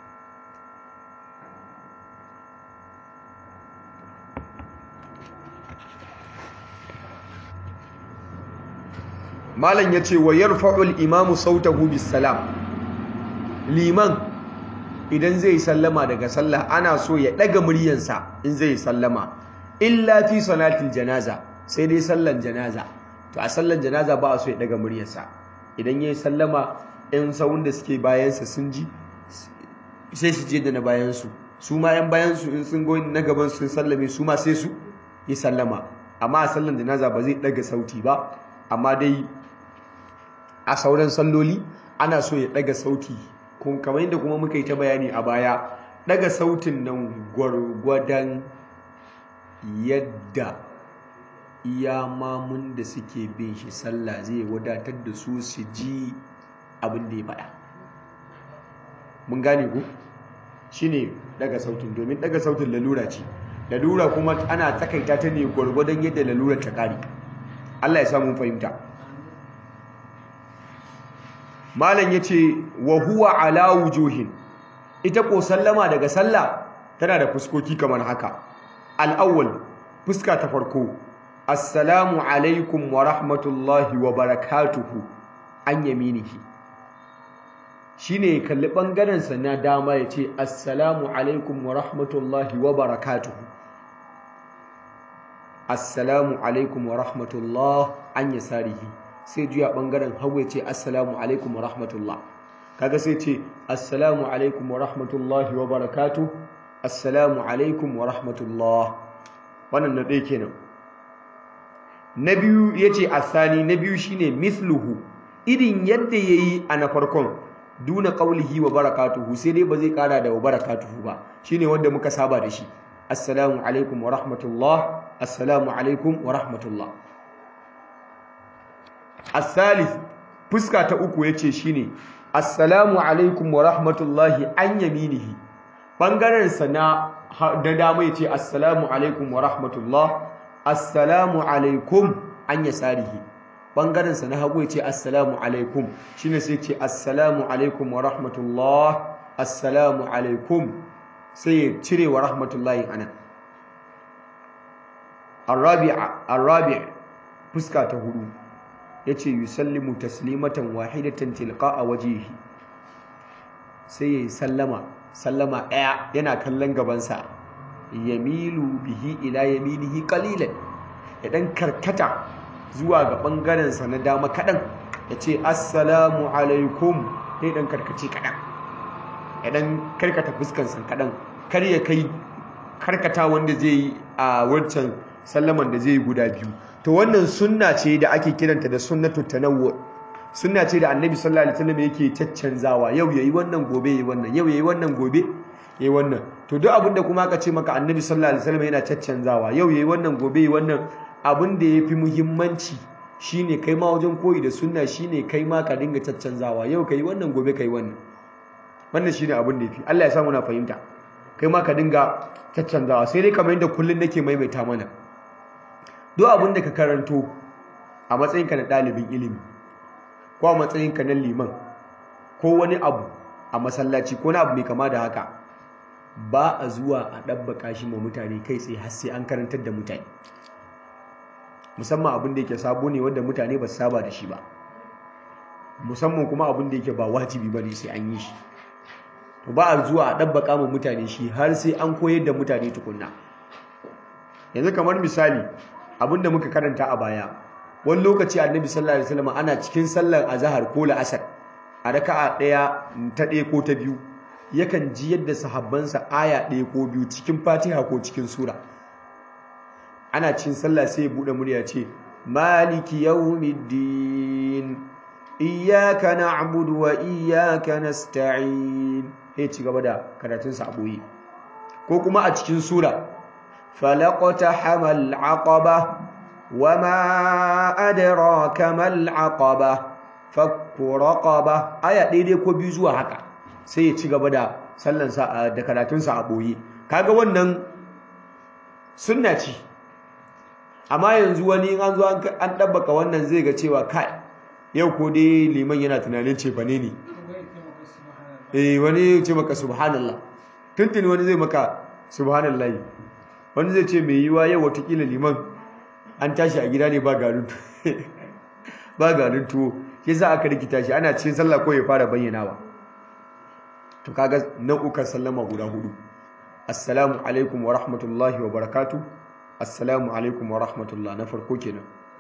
malam yace wa yarfa'u al-imamu sautahu bis salam liman idan zai sallama daga sallah ana so ya daga muryansa in zai sallama illa fi salatil janaza sai dai sallan janaza to a sallan janaza ba a so ya daga muryarsa idan yayi sallama in sawun da suke bayansa sun ji sai su je da na bayansu su ma yan bayansu in sun goyi na gaban sun sallame su ma sai su yi sallama amma a sallan janaza ba zai daga sauti ba amma dai a sauran salloli ana so ya daga sauti kamar yadda kuma muka yi ta bayani a baya daga sautin nan gwargwadon yadda iya mamun da suke bin shi sallah zai wadatar da su su ji abin da ya faɗa mun gane ku shine daga sautin domin daga sautin lalura ce lalura kuma ana tsakaita ta ne gwargwadon yadda lalurar ta ƙare Allah ya samu fahimta malam yace wa huwa ala wujuhin ita ko sallama daga sallah tana da fuskoki kamar haka al-awwal fuska ta farko assalamu alaikum wa rahmatullahi wa barakatuhu an yaminihi shine kalli bangaren sa na dama yace assalamu alaikum wa rahmatullahi wa barakatuhu assalamu alaikum wa rahmatullahi an yasarihi sai juya bangaren hagu ya ce assalamu alaikum wa rahmatullah kaga sai ce assalamu alaikum wa rahmatullahi wa barakatu assalamu alaikum wa rahmatullah wannan na ɗaya kenan na biyu ya ce asani na biyu shine misluhu irin yadda ya yi a na farkon duna ƙaulihi wa barakatuhu sai dai ba zai ƙara da wa barakatuhu ba shine wanda muka saba da shi assalamu alaikum wa rahmatullah assalamu alaikum wa rahmatullah الثالث fuska ta uku yace shine assalamu alaikum wa rahmatullahi an yaminihi bangaren sa na da dama yace assalamu alaikum wa rahmatullah assalamu alaikum an yasarihi bangaren sa na hagu yace assalamu alaikum shine sai yace assalamu alaikum wa rahmatullah assalamu alaikum sai ya cire wa rahmatullahi anan arabi'a arabi' fuska ta hudu yace yusallimu taslimatan wahidatan tilqa'a wajhihi sai yayi sallama sallama daya yana kallon gabansa yamilu bihi ila yaminihi qalilan ya dan karkata zuwa ga bangaren sa na dama kadan yace assalamu alaikum sai dan karkace kadan ya dan karkata fuskan sa kadan kar ya kai karkata wanda zai yi a wancan sallaman da zai yi guda biyu to wannan sunna ce da ake kiranta da sunnatu tanawwu sunna ce da annabi sallallahu alaihi wasallam yake caccanzawa yau yayi wannan gobe yayi wannan yau yayi wannan gobe yayi wannan to duk abinda kuma aka ce maka annabi sallallahu alaihi wasallam yana caccanzawa yau yayi wannan gobe yayi wannan abin da yafi muhimmanci shine kai ma wajen koyi da sunna shine kai ma ka dinga caccanzawa yau kai wannan gobe kai wannan wannan shine abin da yafi Allah ya sa muna fahimta kai ma ka dinga caccanzawa sai dai kamar yadda kullun nake maimaita mana duk abin da ka karanto a matsayinka na ɗalibin ilimi ko a matsayinka na liman ko wani abu a masallaci ko na abu mai kama da haka ba a zuwa a ɗabbaka shi ma mutane kai tsaye har sai an karantar da mutane musamman abin da yake sabo ne wanda mutane ba su saba da shi ba musamman kuma abin da yake ba wajibi ba ne sai an yi shi to ba a zuwa a ɗabbaka ma mutane shi har sai an koyar da mutane tukunna yanzu kamar misali abin da muka karanta a baya wani lokaci annabi sallallahu alaihi wasallam ana cikin sallar azhar ko la'asar a raka'a ɗaya ta ɗaya ko ta biyu yakan ji yadda sahabbansa aya ɗaya ko biyu cikin fatiha ko cikin sura ana cikin sallah sai ya buɗe murya ce maliki yawmiddin iyyaka na'budu wa iyyaka nasta'in sai ci gaba da karatun sa aboye ko kuma a cikin sura falaqata hamal aqaba wama adraka mal aqaba fakku raqaba aya daidai ko biyu zuwa haka sai ya ci gaba da sallan sa da karatun sa aboye kaga wannan sunna ce amma yanzu wani an zo an dabbaka wannan zai ga cewa kai yau ko dai liman yana tunanin ce bane ne eh wani ce maka subhanallah tuntuni wani zai maka subhanallah wani zai ce mai yiwa yau watakila liman an tashi a gida ne ba garin ba garin tuwo shi yasa aka rikita shi ana cikin sallah ko ya fara bayyanawa to kaga nau'ukan sallama guda hudu assalamu alaikum wa rahmatullahi wa barakatuh assalamu alaikum wa rahmatullah na farko kenan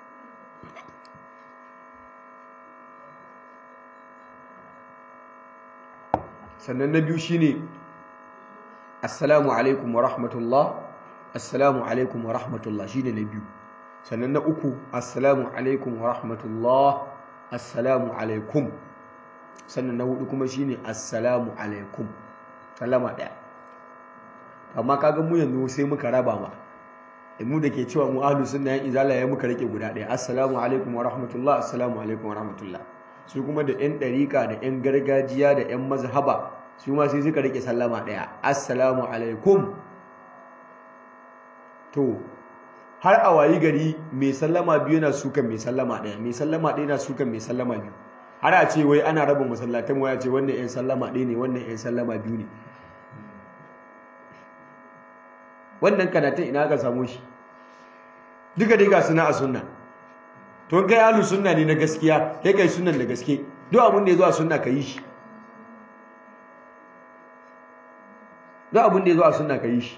sannan na biyu shine assalamu alaikum wa rahmatullah assalamu alaikum wa rahmatullah shine na biyu sannan na uku assalamu alaikum wa rahmatullah assalamu alaikum sannan na hudu kuma shine assalamu alaikum sallama daya amma kaga mu yanzu sai muka raba ma mu da ke cewa mu ahlus sunna yan izala ya muka rike guda daya assalamu alaikum wa rahmatullah assalamu alaikum wa rahmatullah su kuma da yan dariƙa da yan gargajiya da yan mazhaba su ma sai suka rike sallama daya assalamu alaikum to har a wayi gari mai sallama biyu na sukan mai sallama daya mai sallama daya na sukan mai sallama biyu har a ce wai ana raba masallatan waya ce wannan yan sallama ɗaya ne wannan yan sallama biyu ne wannan kanatan ina ka samu shi duka dai ga suna a sunna to kai alu sunna ne na gaskiya kai kai sunnan da gaske duk abin da ya zo a sunna ka yi shi duk abin da ya zo a sunna ka yi shi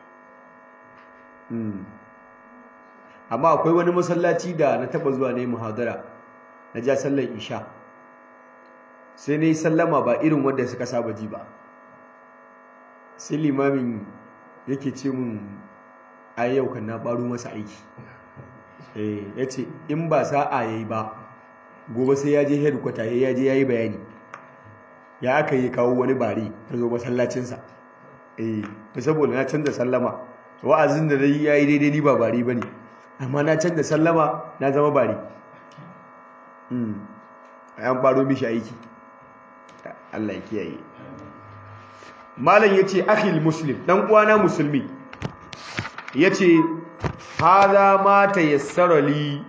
amma akwai wani masallaci da na taba zuwa ne muhadara na ja sallar isha sai na yi sallama ba irin wanda suka saba ji ba sai limamin yake ce mun ai yau kan na baro masa aiki ya ce in ba sa'a ya yi ba gobe sai ya je headquarter ya je ya yi bayani ya aka yi kawo wani bari ta zo masallacinsa eh saboda na canza sallama wa'azin da dai ya yi daidai ni ba bari ba ne amma na canza sallama na zama bari an baro mishi aiki Allah ya kiyaye malam yace akhil muslim dan uwana musulmi yace hadha ma tayassara li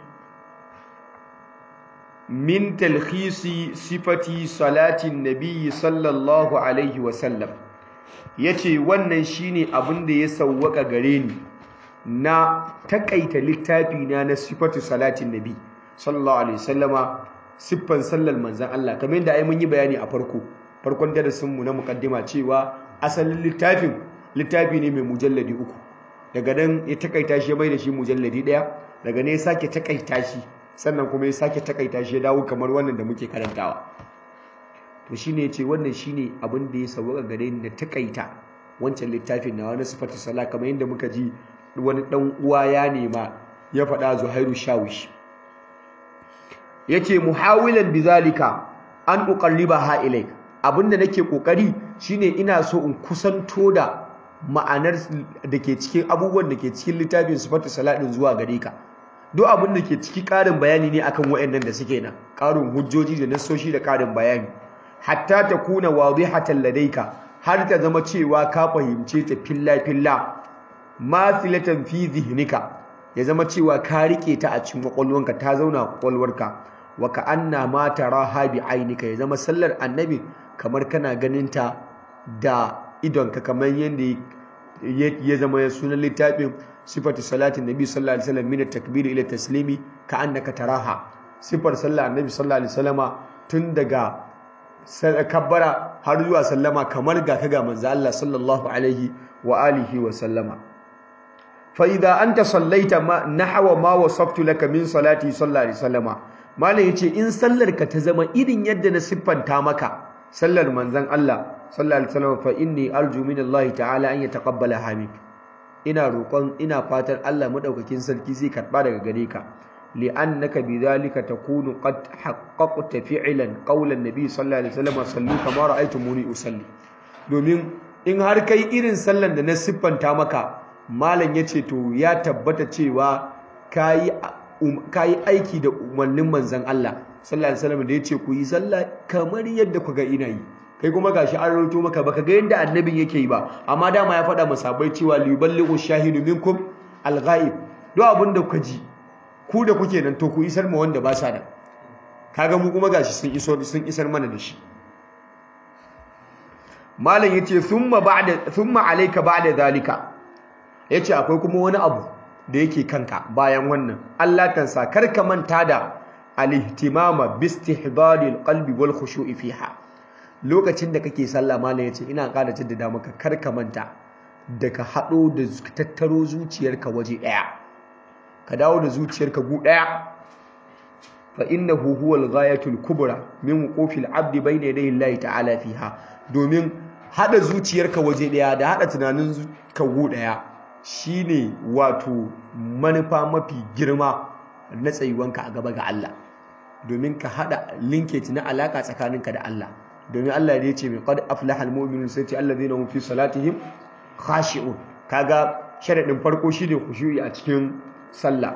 min talkhisi sifati salatin nabiy sallallahu alaihi wasallam yace wannan shine abin da ya sawwaka gare ni na takaita littafi na na sifatu salatin nabi sallallahu alaihi wasallama siffan sallar manzan Allah kamar yadda ai mun yi bayani a farko farkon darasin mu na mukaddima cewa asalin littafin littafi ne mai mujalladi uku daga nan ya takaita shi ya mai da shi mujalladi daya daga ne ya sake takaita shi sannan kuma ya sake takaita shi ya dawo kamar wannan da muke karantawa to shine yace wannan shine abin da ya sauka gare ni da takaita wancan littafin na wani sifatu sala kamar yadda muka ji wani dan uwa ya nema ya faɗa Zuhairu Shawish yace muhawilan bizalika an uqarribaha ilayk abinda nake kokari shine ina so in kusanto da ma'anar da ke cikin abubuwan da ke cikin littafin sifatu salatin zuwa gare ka duk abin da ke ciki ƙarin bayani ne akan waɗannan da suke nan ƙarin hujjoji da nassoshi da ƙarin bayani hatta ta kuna wadihatan ladaika har ta zama cewa ka fahimce ta filla filla mafilatan fi zihnika ya zama cewa ka rike ta a cikin kwakwalwanka ta zauna a kwakwalwarka wa ka anna ma taraha bi ainika ya zama sallar annabi kamar kana ganin ta da idonka kamar yadda ya zama ya sunan littafin sifatu salatin nabi sallallahu alaihi wasallam min at-takbir ila taslimi ka annaka taraha sifar sallar annabi sallallahu alaihi wasallama tun daga kabbara har zuwa sallama kamar ga kaga manzo Allah sallallahu alaihi wa alihi wa sallama fa idza anta sallaita ma nahwa ma wasaftu laka min salati sallallahu alaihi wasallama malam yace in sallar ka ta zama irin yadda na siffanta maka sallar manzon Allah sallallahu alaihi wasallama fa inni arju min Allah ta'ala an yataqabbala hamik ina roƙon ina fatan Allah madaukakin sarki zai karba daga gare ka li'annaka bidhalika takunu qad haqqaqta fi'lan qawlan nabi sallallahu alaihi wasallam sallu kama ra'aytumuni usalli domin in har kai irin sallan da na siffanta maka malam yace to ya tabbata cewa kai kai aiki da umarnin manzon Allah sallallahu alaihi wasallam da yace ku yi sallah kamar yadda ku ga ina yi kai kuma gashi an rawaito maka baka ga yadda annabin yake yi ba amma dama ya faɗa masabai cewa liyuballighu shahidu minkum al-ghaib duk abin da kuka ji ku da kuke nan to ku isar ma wanda ba sa da kaga mu kuma gashi sun iso sun isar mana da shi malam yace thumma ba'da thumma alayka ba'da zalika yace akwai kuma wani abu da yake kanka bayan wannan Allah tansa kar ka manta da al-ihtimama bi istihdari al-qalbi wal khushu'i fiha lokacin da kake sallah malam yace ina ƙara jaddada maka kar ka manta da ka hado da tattaro zuciyarka waje daya ka dawo da zuciyarka gu daya fa innahu huwal ghayatul kubra min wuqufil abdi bayna yadayi Allah ta'ala fiha domin hada zuciyarka waje daya da hada tunanin ka gu daya shine wato manufa mafi girma na tsayuwanka a gaba ga Allah domin ka hada linkage na alaka tsakaninka da Allah domin Allah ya ce mai qad aflaha almu'minun sai ce alladhina hum fi salatihim khashi'un kaga sharadin farko shine khushu'i a cikin sallah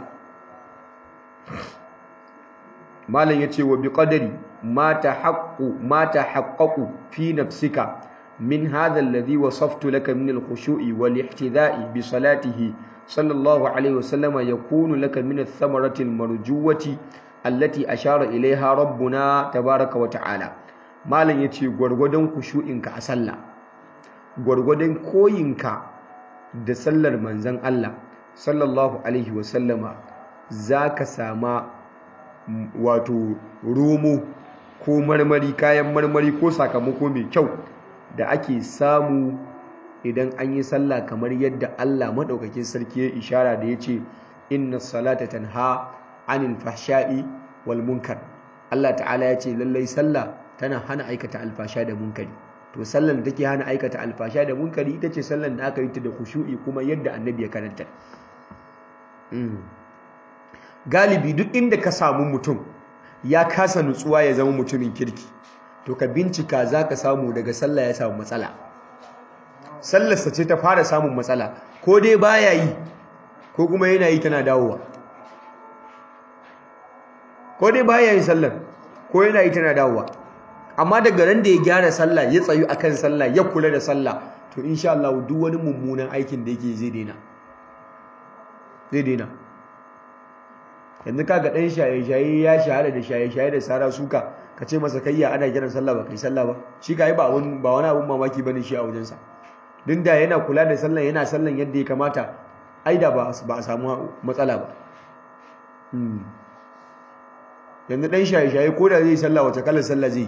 malam yace wa biqadari ma tahaqqu ma tahaqqaqu fi nafsika min hadha alladhi wasaftu laka min al-khushu'i wal ihtidha'i bi salatihi sallallahu alayhi wasallam yakunu laka min ath-thamarati al-marjuwati allati ashara ilayha rabbuna tabaaraka wa ta'ala malam yace gurgudun khushu'inka a sallah gurgudun koyinka da sallar manzon Allah sallallahu alaihi wasallama za ka sama wato romo ko marmari kayan marmari ko sakamako mai kyau da ake samu idan an yi sallah kamar yadda Allah maɗaukakin sarki ya ishara da ya ce inna salata tanha anil fahsha'i wal munkar Allah ta'ala ya ce lallai sallah tana hana aikata alfasha da munkari to sallan da take hana aikata alfasha da munkari ita ce sallan da aka yi ta da khushu'i kuma yadda annabi ya karanta galibi duk inda ka samu mutum ya kasa nutsuwa ya zama mutumin kirki to ka bincika za ka samu daga sallah ya samu matsala sallarsa ce ta fara samun matsala ko dai baya yi ko kuma yana yi tana dawowa ko dai baya yi sallar ko yana yi tana dawowa amma daga ran da ya gyara sallah ya tsayu akan sallah ya kula da sallah to insha Allah duk wani mummunan aikin da yake zai daina zai daina yanzu kaga dan shaye-shaye ya shahara da shaye-shaye da sara suka ka ce masa kayya ana kiran sallah ba kai sallah ba shi kai ba wani ba wani abun mamaki bane shi a wajen sa din da yana kula da sallan yana sallan yadda ya kamata ai da ba ba a samu matsala ba yanzu dan shaye-shaye ko da zai sallah wace kalar sallah zai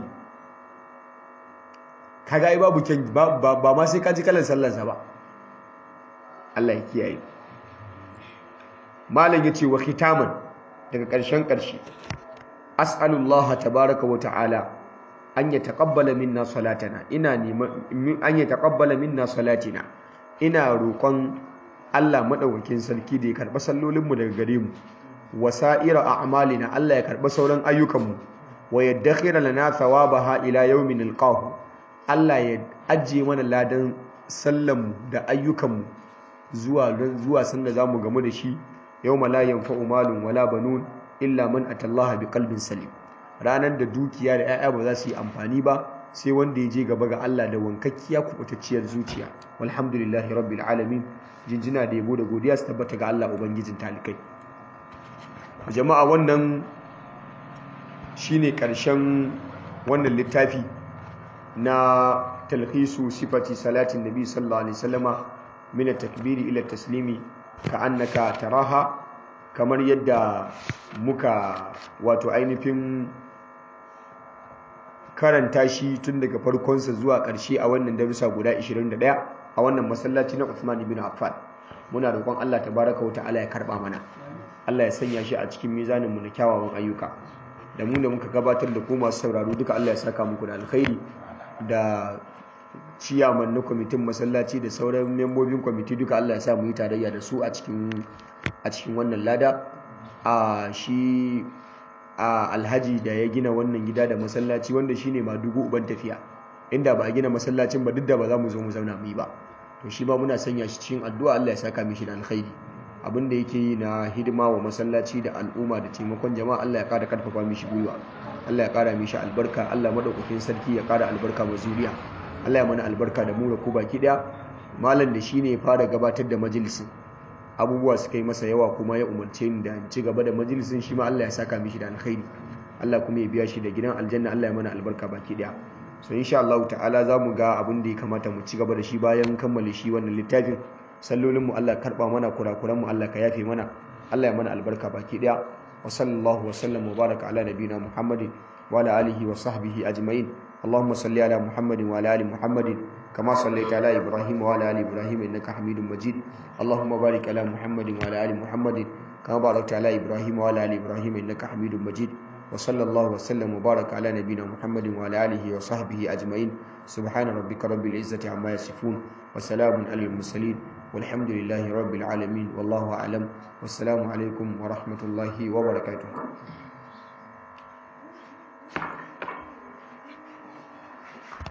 kaga ai babu kyan ba ba ma sai ka ji kalar sallarsa ba Allah ya kiyaye malam yace wa khitaman daga ƙarshen ƙarshe as'alullaha tabaraka wa ta'ala an yataqabbala minna salatana ina neman an yataqabbala minna salatina ina roƙon Allah madaukakin sarki da ya karɓa sallolinmu daga gare mu wasa'ira a'malina Allah ya karɓa sauran ayyukanmu wa yaddakhira lana thawabaha ila yawmin alqahu Allah ya ajiye mana ladan sallanmu da ayyukanmu zuwa zuwa sanda zamu gamu da shi yawma la yanfa'u malun wala banun illa man atallaha biqalbin salim ranar da dukiya da 'ya'ya ba za su yi amfani ba sai wanda ya je gaba ga Allah da wankakkiya kubutacciyar zuciya walhamdulillahi rabbil alamin jinjina da yabo da godiya su tabbata ga Allah ubangijin talikai jama'a wannan shine karshen wannan littafi na talhisu sifati salatin nabi sallallahu alaihi wasallama min at-takbiri ila taslimi ka annaka taraha kamar yadda muka wato ainihin karanta shi tun daga farkonsa zuwa ƙarshe a wannan darussa guda 21 a wannan masallaci na Uthman ibn Affan muna roƙon Allah tabaraka wa ta'ala ya karba mana Allah ya sanya shi a cikin mizanin mu na kyawawan ayyuka da mu da muka gabatar da ku masu sauraro duka Allah ya saka muku da alkhairi da ciyaman na kwamitin masallaci da sauran membobin kwamiti duka Allah ya sa mu yi tarayya da su a cikin a cikin wannan lada a shi a alhaji da ya gina wannan gida da masallaci wanda shine ma dubu uban tafiya inda ba a gina masallacin ba duk da ba za mu zo mu zauna mu yi ba to shi ba muna sanya shi cikin addu'a Allah ya saka mishi da alkhairi abin da yake yi na hidima wa masallaci da al'umma da taimakon jama'a Allah ya kara karfafa mishi gwiwa Allah ya kara mishi albarka Allah madaukakin sarki ya kara albarka wa zuriya Allah ya mana albarka da mu da ku baki daya malam da shine ya fara gabatar da majalisin abubuwa suka yi masa yawa kuma ya umarce ni da in ci gaba da majalisin shi ma Allah ya saka mishi da alkhairi Allah kuma ya biya shi da gidan aljanna Allah ya mana albarka baki daya so insha Allah ta'ala za mu ga abin da ya kamata mu ci gaba da shi bayan kammala shi wannan littafin sallolin mu Allah karba mana kurakuran mu Allah ka yafe mana Allah ya mana albarka baki daya wa sallallahu wa sallam wa baraka ala nabiyina Muhammadin wa ala alihi wa sahbihi ajma'in اللهم صل على محمد وعلى ال محمد كما صليت على ابراهيم وعلى ال ابراهيم انك حميد مجيد اللهم بارك على محمد وعلى ال محمد كما باركت على ابراهيم وعلى ال ابراهيم انك حميد مجيد وصلى الله وسلم وبارك على نبينا محمد وعلى اله وصحبه اجمعين سبحان ربك رب العزه عما يصفون وسلام على المرسلين والحمد لله رب العالمين والله اعلم والسلام عليكم ورحمه الله وبركاته